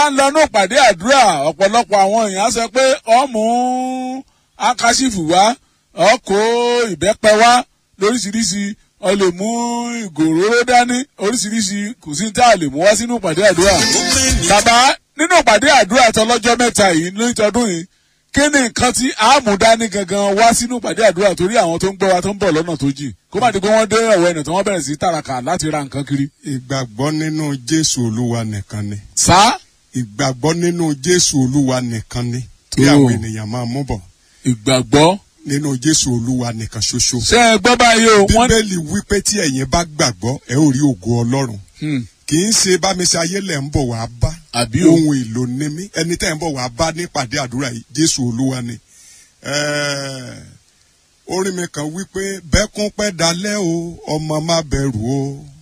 bá ń lọ ní ìpàdé àdúrà ọ̀pọ̀lọpọ̀ àwọn èèyàn á sọ pé ọmú akásífù wá ọkọ̀ ìbẹ́pẹ wá lóríṣiríṣi ọ lè mú ìgòróró dání oríṣiríṣi kò sí tá a lè mú wá sínú ìpàdé àdúrà. bàbá nínú ìpàdé àdúrà tọlọ́jọ́ mẹ́ta yìí lóyítọ́dún yìí kí ni nǹkan tí a mú dání gangan wá sínú ìpàdé àdúrà torí àwọn tó ń gbọ́ wa tó ń bọ̀ lọ́nà tó jìn kó má di pé wọ́n dé ọ̀wọ́ ẹ̀nà tí wọ́n bẹ̀rẹ̀ sí tàràkà láti ra nǹkan kiri. ìgbàgbọ́ nínú jésù olúwa nìkan ni sá ìgbàgbọ́ nínú jésù olúwa nìkan ni kí Tó. àwọn ènìyàn máa mú bọ̀ ìgbàgbọ́ nínú jésù olúwa nìkan ṣoṣo. ṣé ẹ gbọ́ báyìí o wọ́n bíbélì wípé tí ẹ̀yin bá gbàgbọ́ ẹ ó rí ògo ọlọ́run Hmm, kì í ṣe bámiṣe ayé lẹ̀ ń bọ̀ wá bá àbí o ohun èlò ní mí ẹni tẹ́ ń bọ̀ wá bá nípàdé àdúrà yìí jésù olúwa ni. Ẹ́ẹ̀, orin mi kan wípé bẹ́kún pẹ́ dalẹ́ o ọmọ má bẹ̀rù o